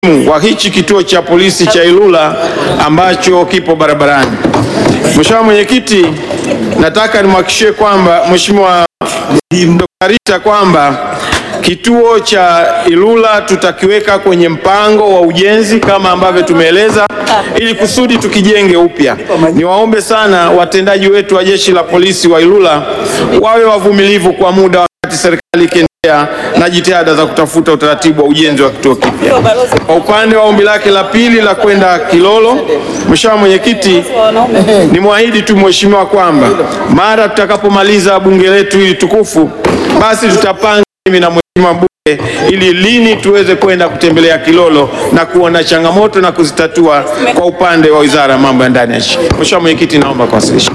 wa hichi kituo cha polisi cha Ilula ambacho kipo barabarani. Mheshimiwa Mwenyekiti, nataka nimhakikishie kwamba Mheshimiwa Dr. Rita kwamba kituo cha Ilula tutakiweka kwenye mpango wa ujenzi kama ambavyo tumeeleza ili kusudi tukijenge upya. Niwaombe sana watendaji wetu wa jeshi la polisi wa Ilula wawe wavumilivu kwa muda wakati serikali ikiendelea na jitihada za kutafuta utaratibu wa ujenzi wa kituo kipya. Kwa upande wa ombi lake la pili la kwenda Kilolo, Mheshimiwa Mwenyekiti, nimwahidi tu mheshimiwa kwamba mara tutakapomaliza bunge letu hili tukufu, basi tutapanga mimi na mheshimiwa mbunge ili lini tuweze kwenda kutembelea Kilolo na kuona changamoto na kuzitatua kwa upande wa Wizara ya Mambo ya Ndani ya nchi. Mheshimiwa Mwenyekiti, naomba kuwasilisha.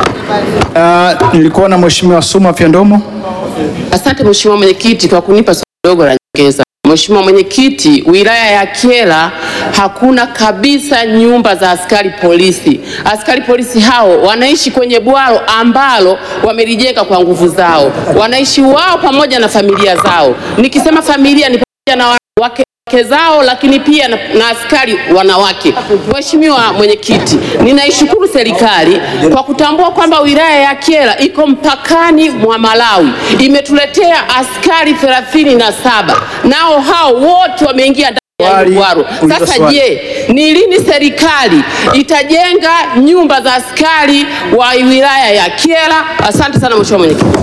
Uh, nilikuwa na Mheshimiwa Suma Fyandomo. Asante Mheshimiwa Mwenyekiti kwa kunipa swali dogo la nyongeza. Mheshimiwa Mwenyekiti, wilaya ya Kyela hakuna kabisa nyumba za askari polisi. Askari polisi hao wanaishi kwenye bwalo ambalo wamelijenga kwa nguvu zao, wanaishi wao pamoja na familia zao. Nikisema familia ni pamoja na wake wake zao lakini pia na, na askari wanawake. Mheshimiwa Mwenyekiti, ninaishukuru serikali kwa kutambua kwamba wilaya ya Kyela iko mpakani mwa Malawi, imetuletea askari thelathini na saba nao hao wote wameingia ndani ya Swali, Ngwaro. uliza Sasa swali. je, ni lini serikali itajenga nyumba za askari wa wilaya ya Kyela? Asante sana Mheshimiwa Mwenyekiti.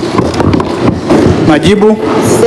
Majibu.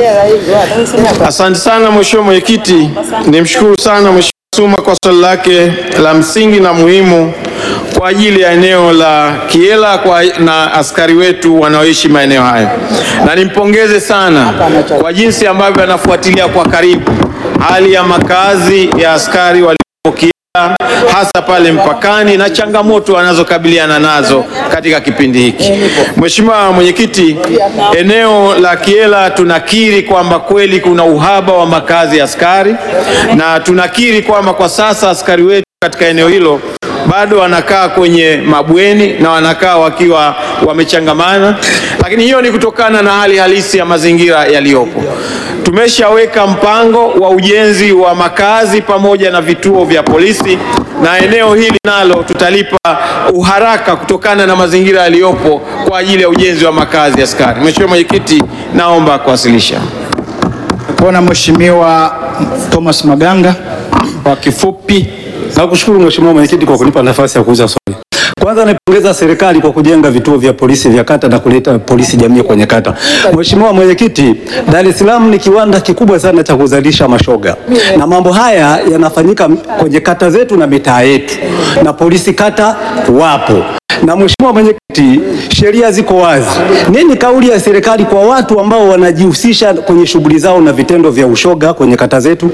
Asante sana Mheshimiwa Mwenyekiti, nimshukuru sana Mheshimiwa Suma kwa swali lake la msingi na muhimu kwa ajili ya eneo la Kyela kwa na askari wetu wanaoishi maeneo hayo, na nimpongeze sana kwa jinsi ambavyo anafuatilia kwa karibu hali ya makazi ya askari waliopo Kyela hasa pale mpakani na changamoto wanazokabiliana nazo katika kipindi hiki. Mheshimiwa Mwenyekiti, eneo la Kyela tunakiri kwamba kweli kuna uhaba wa makazi ya askari na tunakiri kwamba kwa sasa askari wetu katika eneo hilo bado wanakaa kwenye mabweni na wanakaa wakiwa wamechangamana, lakini hiyo ni kutokana na hali halisi ya mazingira yaliyopo. Tumeshaweka mpango wa ujenzi wa makazi pamoja na vituo vya polisi, na eneo hili nalo tutalipa uharaka kutokana na mazingira yaliyopo kwa ajili ya ujenzi wa makazi ya askari. Mheshimiwa Mwenyekiti, naomba kuwasilisha. Nilikuwa na Mheshimiwa Thomas Maganga. Kwa kifupi, nakushukuru Mheshimiwa Mwenyekiti kwa kunipa nafasi ya kuuliza swali. Kwanza naipongeza serikali kwa kujenga vituo vya polisi vya kata na kuleta polisi jamii kwenye kata. Mheshimiwa Mwenyekiti, Dar es Salaam ni kiwanda kikubwa sana cha kuzalisha mashoga, na mambo haya yanafanyika kwenye kata zetu na mitaa yetu, na polisi kata wapo. Na Mheshimiwa Mwenyekiti, sheria ziko wazi. Nini kauli ya serikali kwa watu ambao wanajihusisha kwenye shughuli zao na vitendo vya ushoga kwenye kata zetu?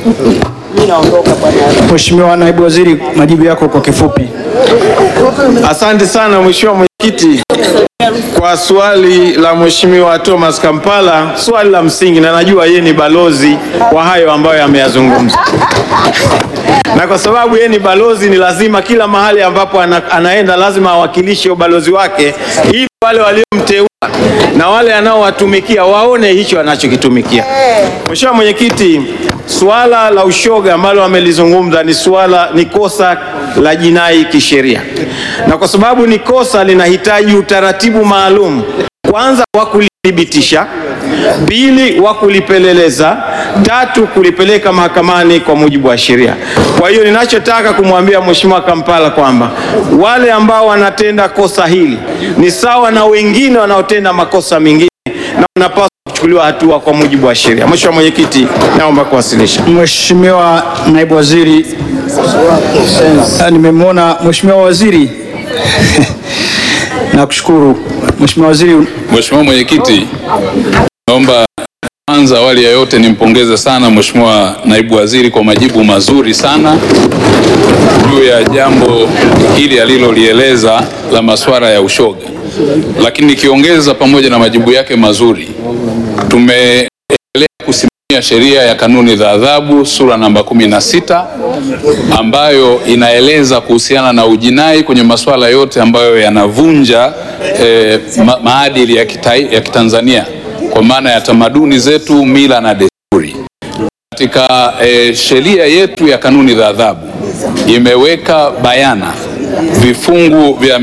Mheshimiwa Naibu Waziri, majibu yako kwa kifupi. Asante sana Mheshimiwa Mwenyekiti kwa swali la Mheshimiwa Thomas Kampala, swali la msingi, na najua yeye ni balozi wa hayo ambayo ameyazungumza, na kwa sababu yeye ni balozi, ni lazima kila mahali ambapo ana, anaenda lazima awakilishe ubalozi wake, ili wale waliomteua na wale anaowatumikia waone hicho anachokitumikia. Mheshimiwa Mwenyekiti, suala la ushoga ambalo amelizungumza ni suala ni kosa la jinai kisheria, na kwa sababu ni kosa linahitaji utaratibu maalum, kwanza wa kulithibitisha, pili wa kulipeleleza, tatu kulipeleka mahakamani kwa mujibu wa sheria. Kwa hiyo ninachotaka kumwambia Mheshimiwa Kampala kwamba wale ambao wanatenda kosa hili ni sawa na wengine wanaotenda makosa mengine na wanapaswa kuchukuliwa hatua kwa mujibu wa sheria. Mheshimiwa Mwenyekiti, naomba kuwasilisha. Mheshimiwa Naibu Waziri, Ah, nimemwona Mheshimiwa Waziri. Nakushukuru Mheshimiwa Waziri. Mheshimiwa Mwenyekiti, naomba kwanza awali ya yote nimpongeze sana Mheshimiwa Naibu Waziri kwa majibu mazuri sana juu ya jambo hili alilolieleza la masuala ya ushoga, lakini nikiongeza pamoja na majibu yake mazuri, tumeendelea kusimamia sheria ya kanuni za adhabu sura namba kumi na sita ambayo inaeleza kuhusiana na ujinai kwenye masuala yote ambayo yanavunja eh, ma maadili ya, kita, ya Kitanzania kwa maana ya tamaduni zetu, mila na desturi. katika e, sheria yetu ya kanuni za adhabu imeweka bayana vifungu vya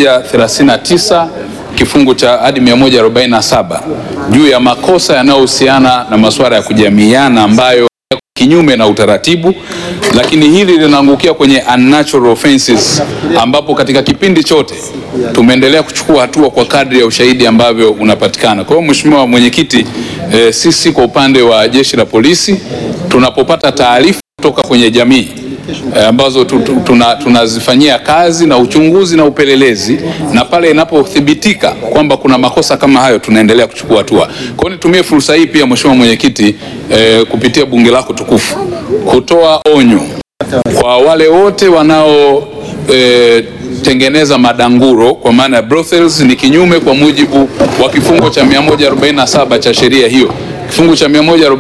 139 kifungu cha hadi 147 juu ya makosa yanayohusiana na masuala ya kujamiiana ambayo yako kinyume na utaratibu, lakini hili linaangukia kwenye unnatural offenses, ambapo katika kipindi chote tumeendelea kuchukua hatua kwa kadri ya ushahidi ambavyo unapatikana. Kwa hiyo Mheshimiwa Mwenyekiti, e, sisi kwa upande wa Jeshi la Polisi tunapopata taarifa kutoka kwenye jamii e, ambazo tu- tu- tuna- tunazifanyia kazi na uchunguzi na upelelezi, na pale inapothibitika kwamba kuna makosa kama hayo tunaendelea kuchukua hatua. Kwa hiyo nitumie fursa hii pia Mheshimiwa Mwenyekiti, e, kupitia bunge lako tukufu kutoa onyo kwa wale wote wanao e, tengeneza madanguro kwa maana ya brothels ni kinyume kwa mujibu wa kifungo cha 147 cha sheria hiyo. Kifungu cha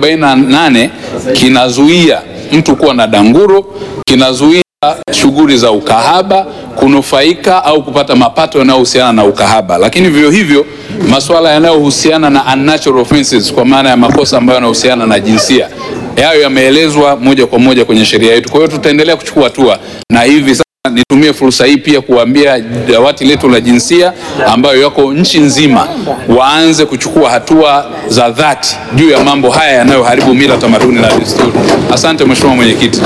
148 kinazuia mtu kuwa na danguro, kinazuia shughuli za ukahaba, kunufaika au kupata mapato yanayohusiana na ukahaba, lakini vivyo hivyo masuala yanayohusiana na unnatural offenses kwa maana ya makosa ambayo yanahusiana na jinsia yayo yameelezwa moja kwa moja kwenye sheria yetu. Kwa hiyo tutaendelea kuchukua hatua, na hivi sasa nitumie fursa hii pia kuambia dawati letu la jinsia ambayo yako nchi nzima waanze kuchukua hatua za dhati juu ya mambo haya yanayoharibu mila, tamaduni na desturi. Asante Mheshimiwa Mwenyekiti.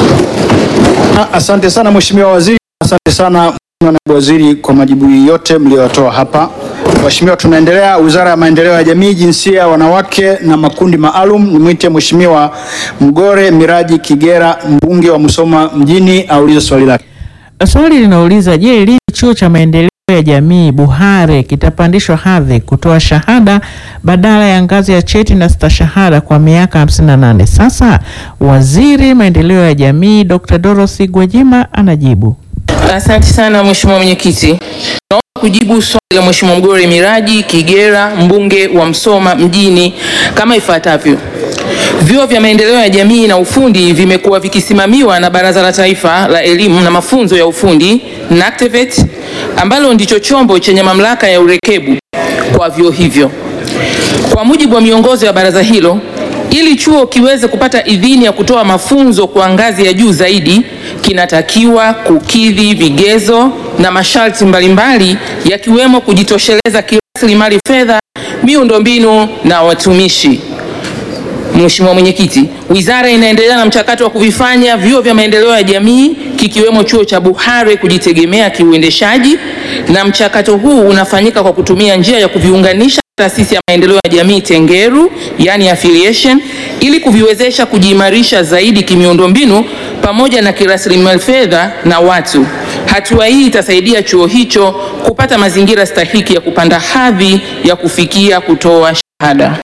Ah, Asante sana Mheshimiwa Waziri, asante sana Mheshimiwa Naibu Waziri kwa majibu yote mliyotoa hapa. Mheshimiwa, tunaendelea. Wizara ya Maendeleo ya Jamii, Jinsia, Wanawake na Makundi Maalum, nimwite Mheshimiwa Mgore Miraji Kigera, mbunge wa Musoma mjini, aulize swali lake. Swali linauliza je, lini chuo cha maendeleo ya jamii Buhare kitapandishwa hadhi kutoa shahada badala ya ngazi ya cheti na stashahada kwa miaka 58 sasa? Waziri maendeleo ya jamii Dr. Dorothy Gwajima anajibu. Asante sana Mheshimiwa Mwenyekiti. Naomba kujibu swali la Mheshimiwa Mgore Miraji Kigera, mbunge wa Msoma mjini kama ifuatavyo. Vyuo vya maendeleo ya jamii na ufundi vimekuwa vikisimamiwa na Baraza la Taifa la Elimu na Mafunzo ya Ufundi NACTVET, ambalo ndicho chombo chenye mamlaka ya urekebu kwa vyuo hivyo. Kwa mujibu wa miongozo ya baraza hilo, ili chuo kiweze kupata idhini ya kutoa mafunzo kwa ngazi ya juu zaidi, kinatakiwa kukidhi vigezo na masharti mbalimbali yakiwemo kujitosheleza kirasilimali fedha, miundombinu na watumishi. Mheshimiwa Mwenyekiti, wizara inaendelea na mchakato wa kuvifanya vyuo vya maendeleo ya jamii kikiwemo chuo cha Buhare kujitegemea kiuendeshaji, na mchakato huu unafanyika kwa kutumia njia ya kuviunganisha taasisi ya maendeleo ya jamii Tengeru, yani affiliation, ili kuviwezesha kujiimarisha zaidi kimiundombinu pamoja na kirasilimali fedha na watu. Hatua hii itasaidia chuo hicho kupata mazingira stahiki ya kupanda hadhi ya kufikia kutoa shahada.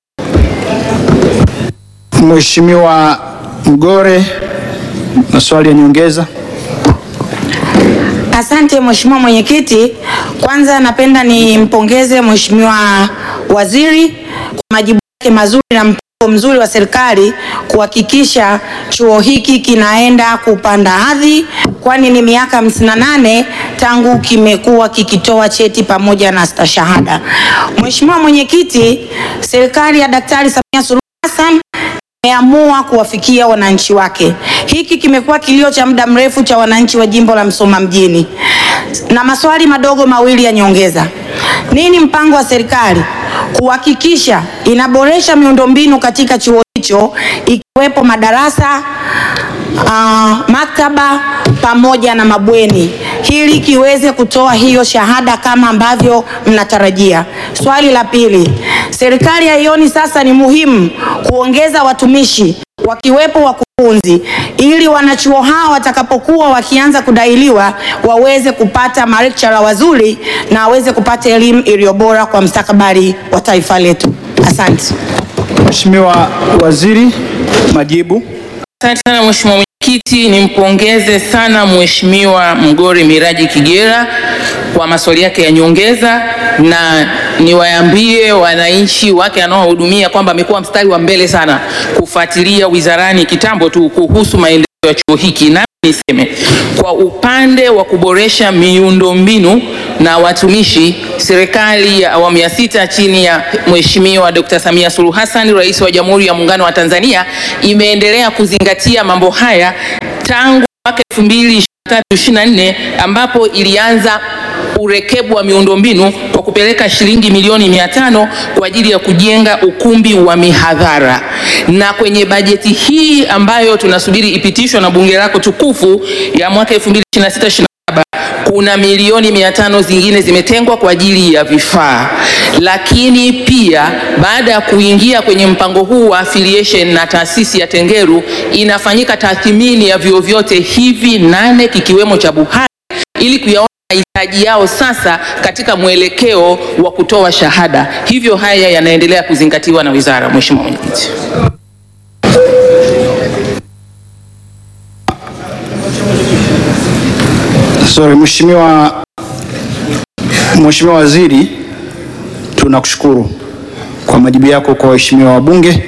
Mheshimiwa Mgore, maswali ya nyongeza. Asante Mheshimiwa Mwenyekiti. Kwanza napenda nimpongeze Mheshimiwa Waziri kwa majibu yake mazuri na mpango mzuri wa serikali kuhakikisha chuo hiki kinaenda kupanda hadhi, kwani ni miaka 58 tangu kimekuwa kikitoa cheti pamoja na stashahada. Mheshimiwa Mwenyekiti, serikali ya Daktari Samia Suluhu Hassan ameamua kuwafikia wananchi wake. Hiki kimekuwa kilio cha muda mrefu cha wananchi wa jimbo la Msoma mjini, na maswali madogo mawili ya nyongeza. Nini mpango wa serikali kuhakikisha inaboresha miundombinu katika chuo hicho ikiwepo madarasa uh, maktaba pamoja na mabweni ili kiweze kutoa hiyo shahada kama ambavyo mnatarajia. Swali la pili, serikali haioni sasa ni muhimu kuongeza watumishi wakiwepo wakufunzi ili wanachuo hao watakapokuwa wakianza kudailiwa waweze kupata malecturer wazuri na waweze kupata elimu iliyo bora kwa mustakabali wa taifa letu. Asante. Mheshimiwa Waziri, majibu. Asante sana Mheshimiwa Mwenyekiti, nimpongeze sana Mheshimiwa Mgore Miraji Kigera kwa maswali yake ya nyongeza, na niwaambie wananchi wake anaohudumia kwamba amekuwa mstari wa mbele sana kufuatilia wizarani kitambo tu kuhusu maendeleo ya chuo hiki na niseme kwa upande wa kuboresha miundombinu na watumishi, serikali ya awamu ya sita chini ya Mheshimiwa Dr. Samia Suluhu Hassan, Rais wa Jamhuri ya Muungano wa Tanzania, imeendelea kuzingatia mambo haya tangu mwaka 2023-2024 ambapo ilianza urekebu wa miundombinu kwa kupeleka shilingi milioni mia tano kwa ajili ya kujenga ukumbi wa mihadhara, na kwenye bajeti hii ambayo tunasubiri ipitishwe na bunge lako tukufu ya mwaka 2026 kuna milioni mia tano zingine zimetengwa kwa ajili ya vifaa, lakini pia baada ya kuingia kwenye mpango huu wa affiliation na taasisi ya Tengeru, inafanyika tathmini ya vyuo vyote hivi nane kikiwemo cha Buhari ili kuyaona mahitaji yao sasa katika mwelekeo wa kutoa shahada. Hivyo haya yanaendelea kuzingatiwa na wizara. Mheshimiwa Mwenyekiti. Sorry, Mheshimiwa Mheshimiwa Waziri, tunakushukuru kwa majibu yako kwa waheshimiwa wabunge.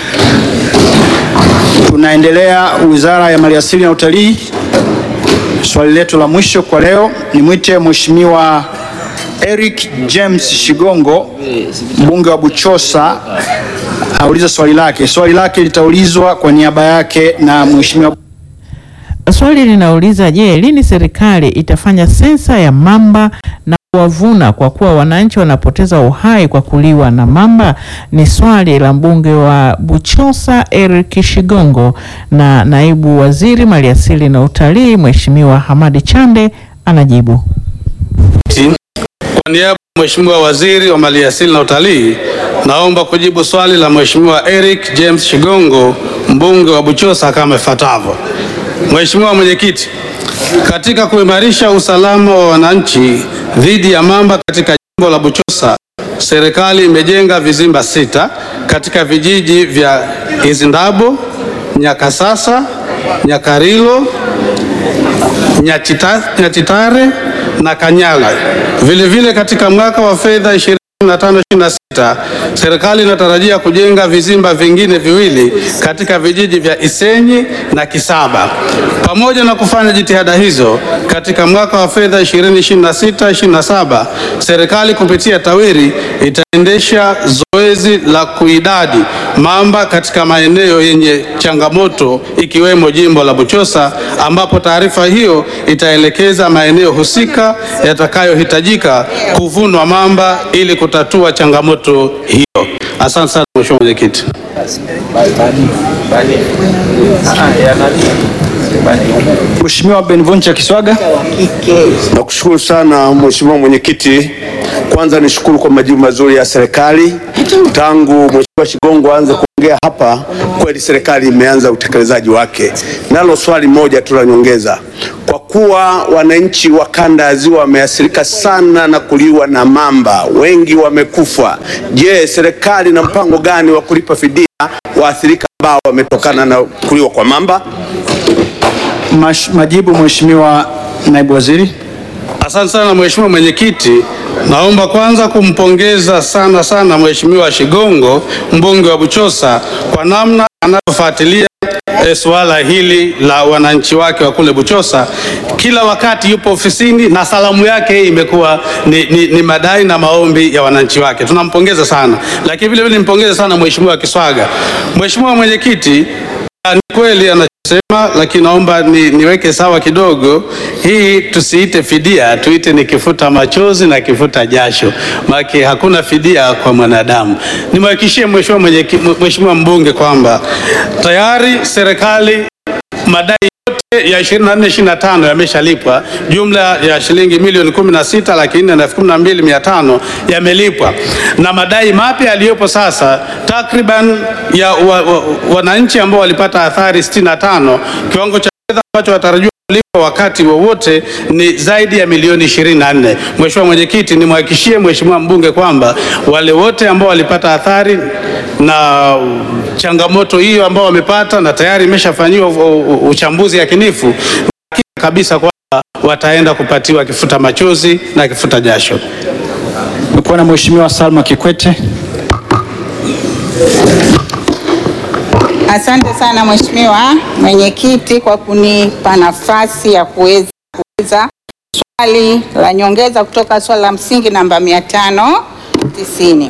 Tunaendelea Wizara ya Maliasili na Utalii. Swali letu la mwisho kwa leo, nimwite Mheshimiwa Eric James Shigongo, mbunge wa Buchosa, aulize swali lake. Swali lake litaulizwa kwa niaba yake na Mheshimiwa Swali linauliza je, lini serikali itafanya sensa ya mamba na kuwavuna kwa kuwa wananchi wanapoteza uhai kwa kuliwa na mamba? Ni swali la mbunge wa Buchosa Eric Shigongo, na naibu waziri maliasili na utalii Mheshimiwa Hamadi Chande anajibu. Kwa niaba ya Mheshimiwa Waziri wa Maliasili na Utalii, naomba kujibu swali la Mheshimiwa Eric James Shigongo, mbunge wa Buchosa kama ifuatavyo. Mheshimiwa Mwenyekiti, katika kuimarisha usalama wa wananchi dhidi ya mamba katika jimbo la Buchosa, serikali imejenga vizimba sita katika vijiji vya Izindabo, Nyakasasa, Nyakarilo, Nyachita, Nyachitare na Kanyala. Vilevile vile katika mwaka wa fedha 25-26 serikali inatarajia kujenga vizimba vingine viwili katika vijiji vya Isenyi na Kisaba. Pamoja na kufanya jitihada hizo, katika mwaka wa fedha 2026-27 serikali kupitia TAWIRI itaendesha zoezi la kuidadi mamba katika maeneo yenye changamoto ikiwemo jimbo la Buchosa, ambapo taarifa hiyo itaelekeza maeneo husika yatakayohitajika kuvunwa mamba ili kutatua changamoto hiyo. Asante sana Mheshimiwa Mwenyekiti. Mheshimiwa Benvuncha Kiswaga. Nakushukuru sana Mheshimiwa Mwenyekiti. Kwanza nishukuru kwa majibu mazuri ya serikali. Tangu Mheshimiwa Shigongo aanze kuongea hapa, kweli serikali imeanza utekelezaji wake. Nalo swali moja tu la nyongeza, kwa kuwa wananchi wa kanda ya Ziwa wameathirika sana na kuliwa na mamba, wengi wamekufa. Je, serikali ina mpango gani wa kulipa fidia waathirika ambao wametokana na kuliwa kwa mamba? Mash, majibu Mheshimiwa naibu waziri. Asante sana Mheshimiwa Mwenyekiti, naomba kwanza kumpongeza sana sana Mheshimiwa Shigongo mbunge wa Buchosa kwa namna anavyofuatilia e, suala hili la wananchi wake wa kule Buchosa. Kila wakati yupo ofisini na salamu yake imekuwa ni, ni, ni madai na maombi ya wananchi wake. Tunampongeza sana, lakini vile vile nimpongeze sana Mheshimiwa Kiswaga. Mheshimiwa Mwenyekiti, ni kweli anachosema, lakini naomba ni, niweke sawa kidogo. Hii tusiite fidia, tuite ni kifuta machozi na kifuta jasho, maana hakuna fidia kwa mwanadamu. Nimhakikishie Mheshimiwa mwenyeki- Mheshimiwa mbunge kwamba tayari serikali madai yote ya 24 25 yameshalipwa, jumla ya shilingi milioni 16 laki nne na elfu kumi na mbili mia tano yamelipwa, na madai mapya yaliyopo sasa takriban ya wa, wa, wananchi ambao walipata athari 65 kiwango cha fedha ambacho watarajiwa kulipa wakati wowote ni zaidi ya milioni 24. Mheshimiwa Mwenyekiti, nimhakikishie Mheshimiwa mbunge kwamba wale wote ambao walipata athari na changamoto hiyo ambao wamepata na tayari imeshafanyiwa u- u- uchambuzi yakinifu, na hakika kabisa kwamba wataenda kupatiwa kifuta machozi na kifuta jasho. Nikuwa na Mheshimiwa Salma Kikwete. Asante sana Mheshimiwa Mwenyekiti kwa kunipa nafasi ya kuweza kuuliza swali la nyongeza kutoka swali la msingi namba 590.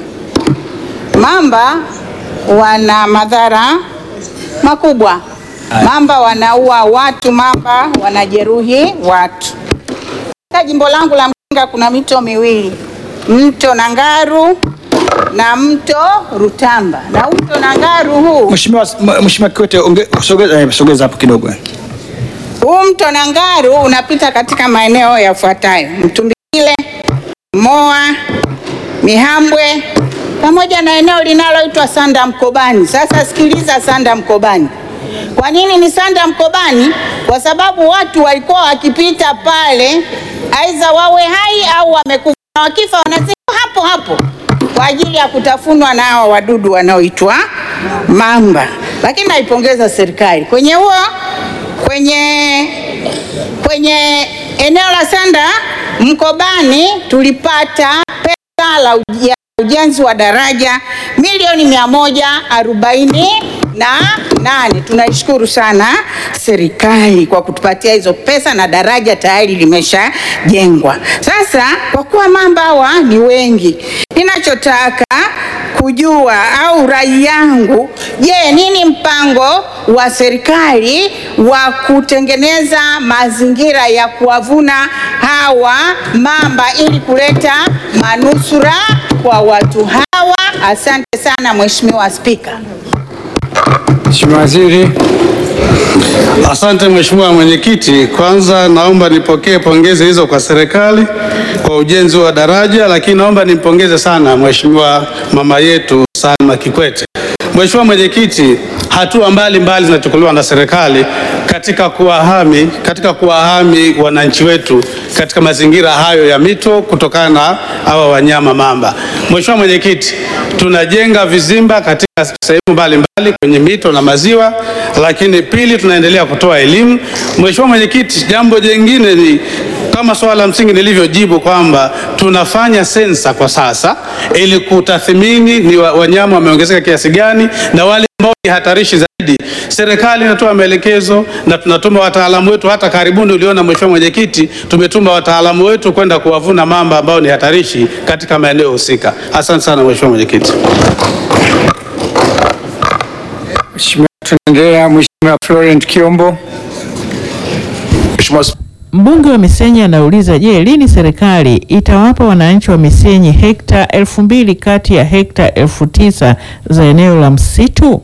Mamba wana madhara makubwa. Mamba wanaua watu, mamba wanajeruhi watu. Katika jimbo langu la Mkinga kuna mito miwili, mto Nangaru na mto Rutamba, na mto Nangaru huu Mheshimiwa Mheshimiwa Kikwete onge- sogeza eh, sogeza hapo kidogo. eh. huu mto Nangaru unapita katika maeneo yafuatayo: Mtumbile, Moa, Mihambwe pamoja na eneo linaloitwa Sanda Mkobani. Sasa sikiliza, Sanda Mkobani. Kwa nini ni Sanda Mkobani? Kwa sababu watu walikuwa wakipita pale, aidha wawe hai au wamekufa, na wakifa wanazikwa hapo hapo kwa ajili ya kutafunwa na hao wadudu wanaoitwa mamba. Lakini naipongeza serikali kwenye huo kwenye kwenye eneo la Sanda Mkobani tulipata pesa la uj- ya ujenzi wa daraja milioni mia moja arobaini na nane. Tunaishukuru sana serikali kwa kutupatia hizo pesa na daraja tayari limeshajengwa. Sasa kwa kuwa mamba hawa ni wengi, ninachotaka kujua au rai yangu, je, nini mpango wa serikali wa kutengeneza mazingira ya kuwavuna hawa mamba ili kuleta manusura kwa watu hawa? Asante sana Mheshimiwa Spika. Mheshimiwa Waziri. Asante Mheshimiwa Mwenyekiti, kwanza naomba nipokee pongezi hizo kwa serikali kwa ujenzi wa daraja, lakini naomba nimpongeze sana Mheshimiwa mama yetu Salma Kikwete. Mheshimiwa Mwenyekiti, hatua mbalimbali zinachukuliwa na serikali katika kuwahami katika kuwahami wananchi wetu katika mazingira hayo ya mito kutokana na hawa wanyama mamba. Mheshimiwa Mwenyekiti, tunajenga vizimba katika sehemu mbalimbali kwenye mito na maziwa, lakini pili, tunaendelea kutoa elimu. Mheshimiwa Mwenyekiti, jambo jingine ni kama swala la msingi nilivyojibu kwamba tunafanya sensa kwa sasa ili kutathmini ni wa- wanyama wameongezeka kiasi gani na wale ambao ni hatarishi zaidi. Serikali inatoa maelekezo na tunatuma wataalamu wetu. Hata karibuni uliona Mheshimiwa Mwenyekiti, tumetuma wataalamu wetu kwenda kuwavuna mamba ambao ni hatarishi katika maeneo husika. Asante sana Mheshimiwa Mwenyekiti. Mheshimiwa, tunaendelea. Mheshimiwa Florent Kiombo. Mbunge wa Misenyi anauliza, je, lini serikali itawapa wananchi wa Misenyi hekta elfu mbili kati ya hekta elfu tisa za eneo la msitu?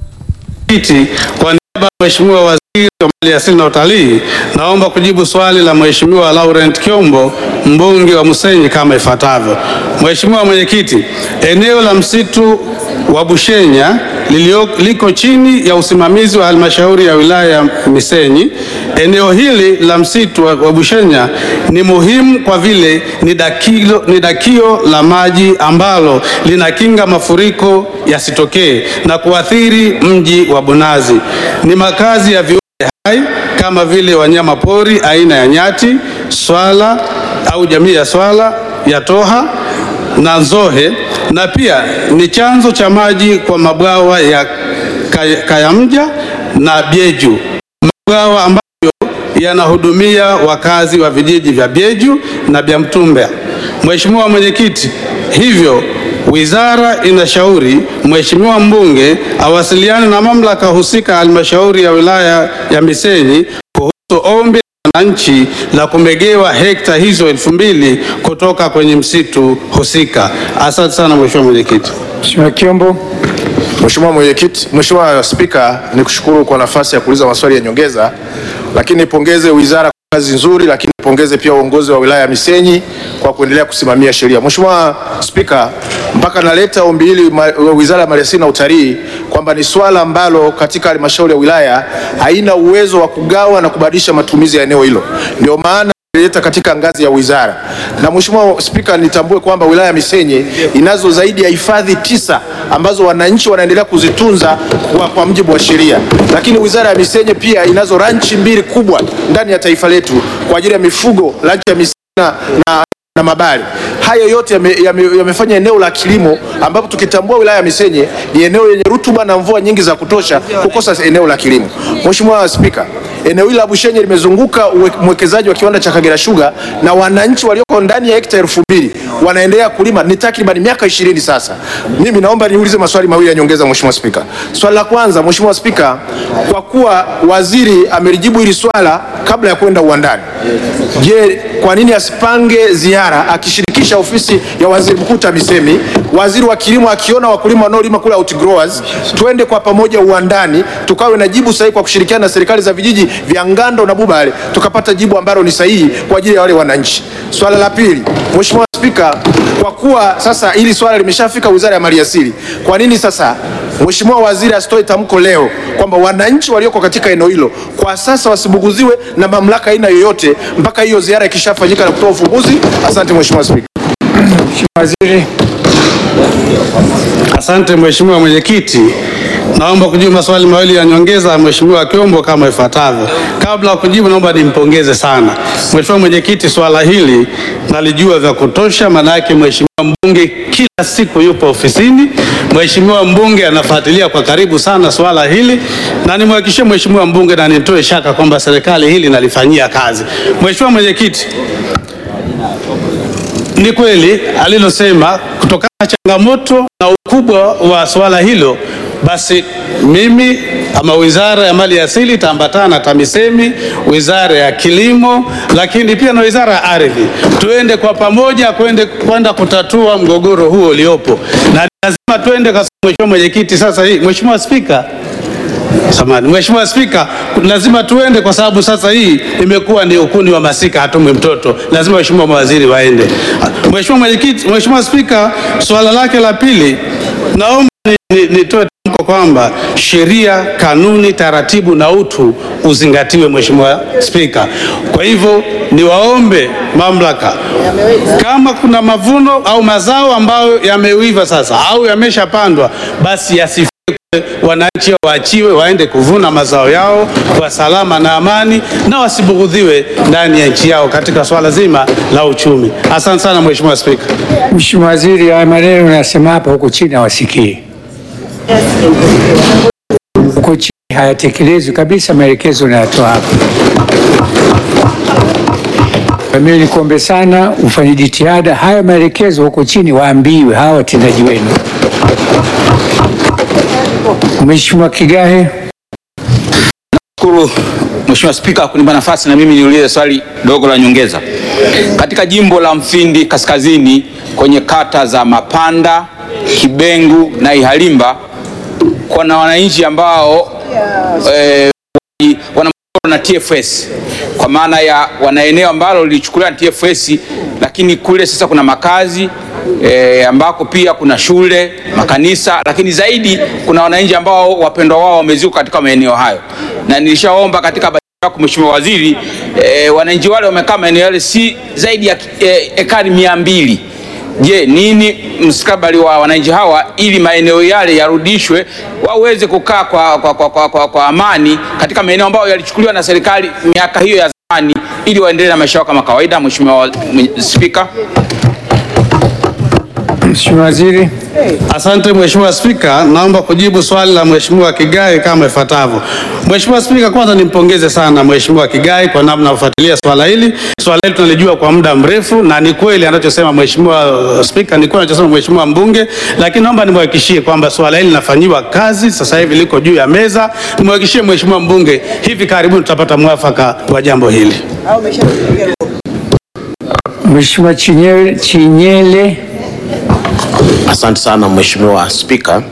Kiti kwa niaba ya Mheshimiwa Waziri wa Mali Asili na Utalii, naomba kujibu swali la Mheshimiwa Laurent Kiombo, mbunge wa Musenyi kama ifuatavyo. Mheshimiwa Mwenyekiti, eneo la msitu wa Bushenya lilio, liko chini ya usimamizi wa halmashauri ya wilaya ya Misenyi. Eneo hili la msitu wa wa Bushenya ni muhimu kwa vile ni dakilo, ni dakio la maji ambalo linakinga mafuriko yasitokee na kuathiri mji wa Bunazi. Ni makazi ya viumbe hai kama vile wanyama pori aina ya nyati, swala au jamii ya swala ya toha na nzohe, na pia ni chanzo cha maji kwa mabwawa ya Kay- Kayamja na Byeju, mabwawa ambayo yanahudumia wakazi wa vijiji vya Byeju na Byamtumba. Mheshimiwa Mwenyekiti, hivyo wizara inashauri Mheshimiwa mbunge awasiliane na mamlaka husika halmashauri ya wilaya ya Misenyi kuhusu ombi la wananchi la kumegewa hekta hizo elfu mbili kutoka kwenye msitu husika. Asante sana Mheshimiwa Mwenyekiti. Mheshimiwa Kiombo. Mheshimiwa Mwenyekiti, Mheshimiwa Spika, nikushukuru kwa nafasi ya kuuliza maswali ya nyongeza, lakini nipongeze wizara kwa kazi nzuri, lakini nipongeze pia uongozi wa wilaya ya Misenyi kwa kuendelea kusimamia sheria. Mheshimiwa Spika, mpaka naleta ombi hili ma- wizara ya maliasili na utalii kwamba ni swala ambalo katika halmashauri ya wilaya haina uwezo wa kugawa na kubadilisha matumizi ya eneo hilo, ndio maana leta katika ngazi ya wizara. Na Mheshimiwa Spika, nitambue kwamba wilaya ya Misenyi inazo zaidi ya hifadhi tisa ambazo wananchi wanaendelea kuzitunza kwa, kwa mujibu wa sheria, lakini wizara ya Misenyi pia inazo ranchi mbili kubwa ndani ya taifa letu kwa ajili ya mifugo, ranchi ya Misenyi na, na, na Mabali. Haya haya yote yamefanya yame, yamefanya eneo la kilimo ambapo tukitambua wilaya ya Misenyi ni eneo yenye rutuba na mvua nyingi za kutosha kukosa eneo la kilimo. Mheshimiwa Spika, eneo hili la Bushenye limezunguka uwe- mwekezaji wa kiwanda cha Kagera Sugar na wananchi walioko ndani ya hekta elfu mbili wanaendelea kulima ni takriban miaka ishirini sasa. Mimi naomba niulize maswali mawili ya nyongeza, Mheshimiwa Spika. Swali la kwanza, Mheshimiwa Spika, kwa kuwa waziri amelijibu hili swala kabla ya kwenda uwandani, je, kwa nini asipange ziara akishirikisha ofisi ya waziri mkuu TAMISEMI, waziri wa kilimo akiona wakulima wanaolima kule outgrowers, twende kwa pamoja uwandani tukawe na jibu sahihi kwa kushirikiana na serikali za vijiji vya Ngando na Bubale tukapata jibu ambalo ni sahihi kwa ajili ya wale wananchi. Swala la pili, Mheshimiwa Spika, kwa kuwa sasa hili swala limeshafika Wizara ya Maliasili, kwa nini sasa Mheshimiwa Waziri asitoe tamko leo kwamba wananchi walioko katika eneo hilo kwa sasa wasibuguziwe na mamlaka aina yoyote mpaka hiyo ziara ikishafanyika na kutoa ufumbuzi? Asante Mheshimiwa Spika. Waziri. Asante Mheshimiwa Mwenyekiti, naomba kujibu maswali mawili ya nyongeza ya Mheshimiwa Kiombo kama ifuatavyo. Kabla ya kujibu, naomba nimpongeze sana Mheshimiwa Mwenyekiti, swala hili nalijua vya kutosha, maana yake Mheshimiwa mbunge kila siku yupo ofisini. Mheshimiwa mbunge anafuatilia kwa karibu sana swala hili, na nimhakikishie Mheshimiwa mbunge na nitoe shaka kwamba serikali hili nalifanyia kazi. Mheshimiwa Mwenyekiti, ni kweli alilosema kutokana na changamoto na ukubwa wa swala hilo, basi mimi ama Wizara ya Mali Asili itaambatana na TAMISEMI, Wizara ya Kilimo, lakini pia na Wizara ya Ardhi, tuende kwa pamoja kwende kwenda kutatua mgogoro huo uliopo, na lazima tuende kwa Mheshimiwa Mwenyekiti. Sasa hii Mheshimiwa Spika, Samahani, Mheshimiwa Spika, lazima tuende kwa sababu sasa hii imekuwa ni ukuni wa masika, hatumwi mtoto. Lazima waheshimiwa mawaziri waende. Mheshimiwa Mwenyekiti, Mheshimiwa Spika, swala lake la pili, naomba ni- ni- nitoe tamko kwamba sheria, kanuni, taratibu na utu uzingatiwe, Mheshimiwa Spika. Kwa hivyo niwaombe mamlaka, kama kuna mavuno au mazao ambayo yameiva sasa au yameshapandwa, basi yasi wananchi waachiwe waende kuvuna mazao yao kwa salama na amani na wasibughudhiwe ndani ya nchi yao katika swala zima la uchumi. Asante sana Mheshimiwa Spika. Mheshimiwa Waziri, haya maneno unasema hapa huko chini hawasikii. Huko chini hayatekelezwi kabisa maelekezo unayotoa hapa. Kwa mimi nikuombe sana ufanye jitihada, haya maelekezo huko chini waambiwe hawa watendaji wenu. Mheshimiwa Kigahe. Shukuru Mheshimiwa Spika kunipa nafasi na mimi niulize swali dogo la nyongeza. Katika jimbo la Mfindi Kaskazini kwenye kata za Mapanda, Kibengu na Ihalimba kuna wananchi ambao eh, wana mgogoro na TFS kwa maana ya wana eneo ambalo lilichukuliwa na TFS, lakini kule sasa kuna makazi e, ambako pia kuna shule, makanisa, lakini zaidi kuna wananchi ambao wapendwa wao wameziuka katika maeneo hayo, na nilishaomba katika bajeti yako Mheshimiwa Waziri e, wananchi wale wamekaa maeneo yale si zaidi ya e, ekari mia mbili. Je, nini mstakabali wa wananchi hawa ili maeneo yale yarudishwe waweze kukaa kwa, kwa, kwa, kwa, kwa, kwa amani katika maeneo ambayo yalichukuliwa na serikali miaka hiyo ya zamani ili waendelee na maisha yao kama kawaida. Mheshimiwa Spika. Mheshimiwa Waziri. Asante Mheshimiwa Spika, naomba kujibu swali la Mheshimiwa Kigai kama ifuatavyo. Mheshimiwa Spika, kwanza nimpongeze sana Mheshimiwa Kigai kwa namna kufuatilia swala hili. Swala hili tunalijua kwa muda mrefu na ni kweli anachosema Mheshimiwa Spika, ni kweli anachosema Mheshimiwa mbunge, lakini naomba nimhakikishie kwamba swala hili linafanyiwa kazi, sasa hivi liko juu ya meza. Nimhakikishie Mheshimiwa mbunge, hivi karibuni tutapata mwafaka wa jambo hili. Mheshimiwa Chinyele, Chinyele. Asante sana Mheshimiwa Spika.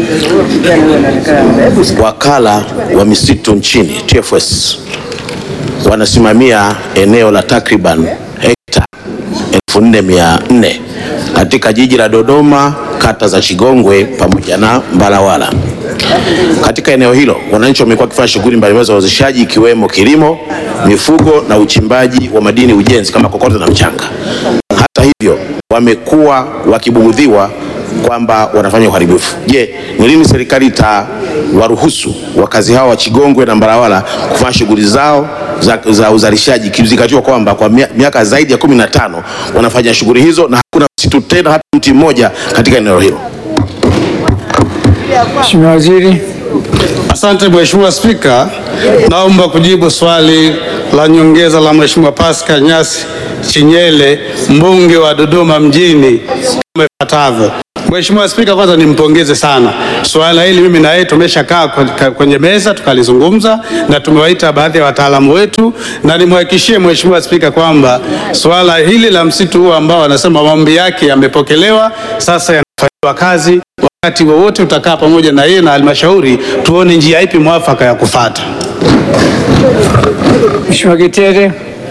Wakala wa misitu nchini TFS wanasimamia eneo la takriban hekta 4400 katika jiji la Dodoma, kata za Chigongwe pamoja na Mbalawala. Katika eneo hilo wananchi wamekuwa wakifanya shughuli mbalimbali za uwezeshaji ikiwemo kilimo, mifugo na uchimbaji wa madini ujenzi kama kokoto na mchanga. Hata hivyo wamekuwa wakibughudhiwa kwamba wanafanya uharibifu. Je, ni lini serikali itawaruhusu wakazi hao wa Chigongwe na Mbalawala kufanya shughuli zao za, za uzalishaji ikizingatiwa kwamba kwa mia- miaka zaidi ya kumi na tano wanafanya shughuli hizo na hakuna msitu tena hata mti mmoja katika eneo hilo. Mheshimiwa Waziri. Asante Mheshimiwa Spika, naomba kujibu swali la nyongeza la Mheshimiwa Pascal Nyasi Chinyele, mbunge wa Dodoma mjini kama ifuatavyo. Mheshimiwa Spika, kwanza nimpongeze sana. Swala hili mimi na yeye tumeshakaa kwe- kwenye meza tukalizungumza na tumewaita baadhi ya wataalamu wetu, na nimhakikishie Mheshimiwa Spika kwamba swala hili la msitu huu ambao anasema maombi yake yamepokelewa, sasa yanafanyiwa kazi. Wakati wowote utakaa pamoja na yeye na halmashauri, tuone njia ipi mwafaka ya kufata. Mheshimiwa Getere.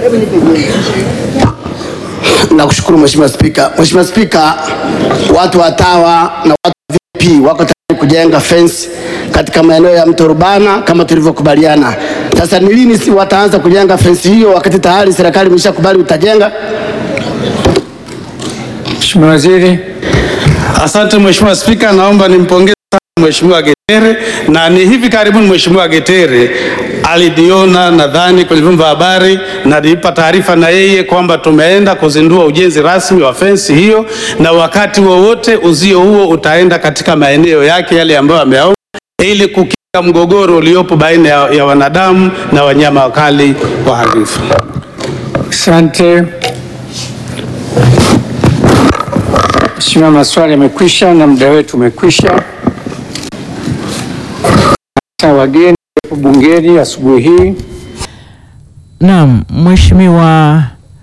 Nakushukuru Mheshimiwa Spika. Mheshimiwa Spika, watu wa TAWA na watu wa VP wako tayari kujenga fence katika maeneo ya mto Rubana kama tulivyokubaliana. Sasa ni lini si wataanza kujenga fence hiyo wakati tayari serikali imeshakubali utajenga? Mheshimiwa Waziri. Asante Mheshimiwa Spika, naomba nimpongeze sana Mheshimiwa Getere, na ni hivi karibuni Mheshimiwa Getere alidiona nadhani kwenye vyombo vya habari na nilipa taarifa na yeye kwamba tumeenda kuzindua ujenzi rasmi wa fensi hiyo, na wakati wowote uzio huo utaenda katika maeneo yake yale ambayo ameyaomba ili kukinga mgogoro uliopo baina ya, ya wanadamu na wanyama wakali waharibifu. Asante. Mheshimiwa, maswali yamekwisha na muda wetu umekwisha. Sasa wageni wapo bungeni asubuhi hii. Naam, Mheshimiwa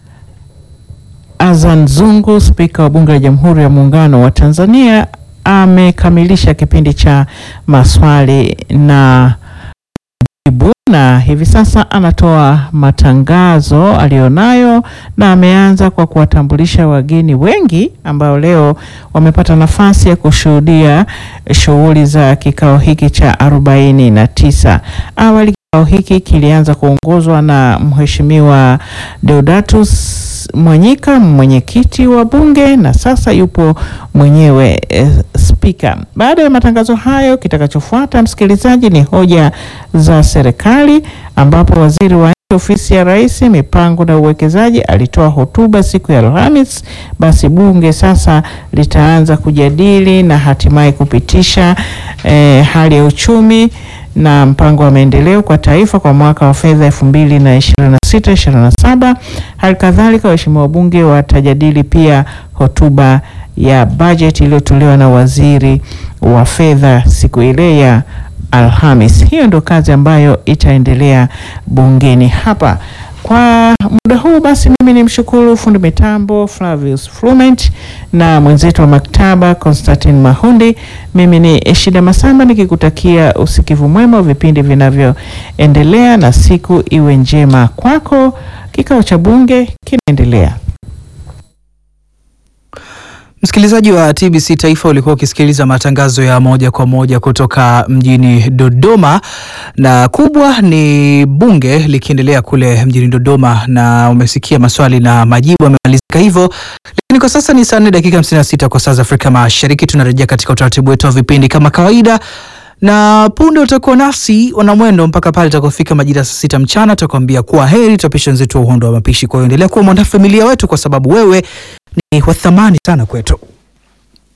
Azan Zungu, Spika wa Bunge la Jamhuri ya Muungano wa Tanzania, amekamilisha kipindi cha maswali na jibu na hivi sasa anatoa matangazo aliyonayo na ameanza kwa kuwatambulisha wageni wengi ambao leo wamepata nafasi ya kushuhudia shughuli za kikao hiki cha arobaini na tisa. Awali kikao hiki kilianza kuongozwa na Mheshimiwa Deodatus Mwanyika, mwenyekiti wa Bunge, na sasa yupo mwenyewe eh, spika. Baada ya matangazo hayo, kitakachofuata msikilizaji, ni hoja za serikali, ambapo waziri wa nchi ofisi ya Rais, mipango na uwekezaji alitoa hotuba siku ya Alhamis. Basi bunge sasa litaanza kujadili na hatimaye kupitisha eh, hali ya uchumi na mpango wa maendeleo kwa taifa kwa mwaka wa fedha 2026 27. Hali kadhalika waheshimiwa wabunge watajadili pia hotuba ya bajeti iliyotolewa na waziri wa fedha siku ile ya Alhamis. Hiyo ndio kazi ambayo itaendelea bungeni hapa. Kwa muda huu basi, mimi ni mshukuru fundi mitambo Flavius Flument na mwenzetu wa maktaba Constantine Mahundi. Mimi ni Eshida Masamba nikikutakia usikivu mwema wa vipindi vinavyoendelea na siku iwe njema kwako. Kikao cha bunge kinaendelea. Msikilizaji wa TBC Taifa, ulikuwa ukisikiliza matangazo ya moja kwa moja kutoka mjini Dodoma, na kubwa ni bunge likiendelea kule mjini Dodoma, na umesikia maswali na majibu yamemalizika hivyo, lakini kwa sasa ni saa nne dakika 56 kwa saa za Afrika Mashariki. Tunarejea katika utaratibu wetu wa vipindi kama kawaida na punde utakuwa nasi wanamwendo mpaka pale itakapofika majira ya saa sita mchana. Tutakwambia kuwa heri, tutapisha wenzetu wa uhondo wa mapishi. Kwa hiyo endelea kuwa mwanafamilia wetu, kwa sababu wewe ni wa thamani sana kwetu.